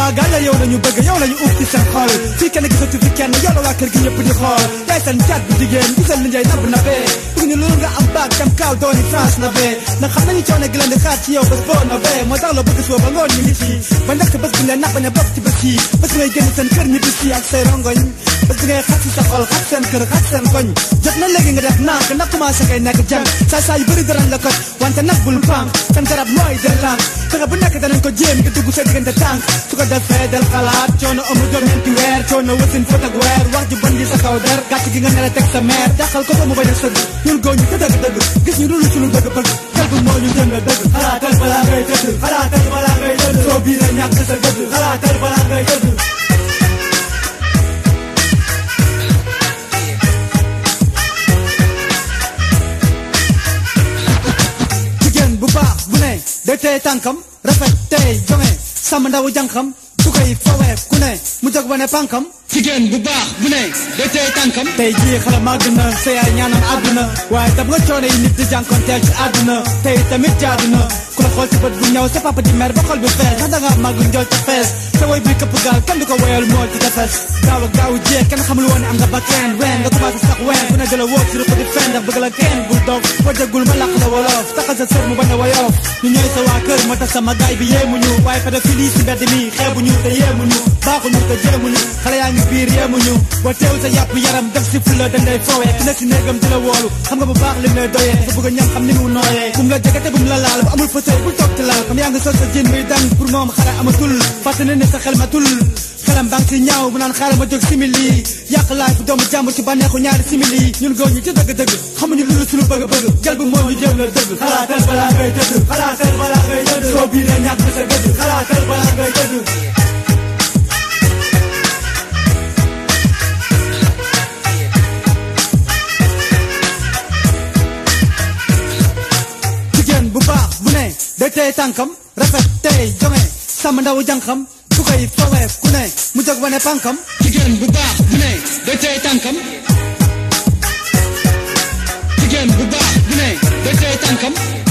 gaañ la yow la ñu bëgg yow la ñu uf ci seen xol fii kenn gisatu fi kenn yow la waa kër gi ñëpp di xool yaay seen caat bu jigéen gisal li ngay nabb na bee bëgg ñu loolu nga am baag dem kaaw dooni France na bee ndax xam nañu coono gi leen di xaar ci yow bés boo na bee moo tax la bëgg suba ba ngoon ñu ngi ci ba nekk bés bu leen nax bañ a bokk ci bés yi bés ngay génn seen kër ñibbi si ak say rongoñ bés bi ngay xat si sa xol xat seen kër xat seen koñ jot na léegi nga def nànk ndax commencé ngay nekk jàng saa saa yu bëri darañ la ko wante nag bul pam seen garab mooy del lànk fexe bu nekk danañ ko jéem nga dugg sa diggante tànk su ko defee del xalaat coono amu jom ñeenti weer coono wasin fóot ak weer wax ju bon gi sa kaw der gàcc gi nga nela teg sa meer dàqal ko ba mu bañ a sëgg ñun góor ñu te dëgg dëgg gis ñu dul suñu dëgg bëgg xel bu moo ñu jëngal dëgg xalaatal balaa ngay tëdd xalaatal balaa ngay tëdd soo bii la ñàkk sa dëgg xalaatal balaa ngay tëdd jigéen bu baax bu ne day tey tànkam rafet tey jonge sàmm ndawu jànkam su koy fawee ku ne mu jóg wane pànkam jigéen bu baax bu ne day tey tànkam tey jii xale màgg na sa yaay ñaanam àdduna waaye dam nga coono yi nit di jànkonteel ci àdduna tey tamit jaadu na ku la xool ci bët bu ñëw sa papa di mer ba xol bi fees ndax da nga màgg njool ca fees sa woy bi këpp gaal kenn du ko woyal moo ci tefes gaaw ak gaaw jeex kenn xamul woon ne am nga ba kenn ween nga commencé sax ween ku ne jëla wóog si rëpp di fen ndax bëgg la kenn bul dog boo déggul ma làq la wolof taxal sa sër mu bañ a woyof ñu ñooy sa waa kër moo tax sama gaay bi yéemuñu waaye pédophile yi si mbedd mi xeebuñu te yéemuñu baaxuñu te jéemuñu xale yaa ngi biir yéemuñu boo teew sa yàpp yaram def si fulla dañ lay foowee ku ne si néegam di la woolu xam nga bu baax lim lay doyee sa bëgg a ñam xam ni mu nooyee bu mu la jegete bu mu la laal bu amul fauteuil bul toog ci laal comme yaa ngi sol sa jën muy dang pour moom xare amatul fàtte ne ne sa xel matul xelam baa ngi si ñaaw mu naan xaaral ma jóg simili yàq laay bu doomu jàmbur ci bànneexu ñaari simili ñun góor ñi ci dëgg-dëgg xamuñu lu suñu bëgg-bëgg jël bu moo ñu jëm la dëgg xalaatal balaa ngay tëdd xalaatal balaa ngay tëdd soo bii la ñàkk sa dëgg xalaatal balaa ngay tëdd jigéen bu baax bu ne day tey tànkam rafet tey jonge sàmm ndawu jànkam su koy fawee ku ne mu jóg wane pànkam jigéen bu baax bu ne day tey tànkam jigéen bu baax bu ne day tey tànkam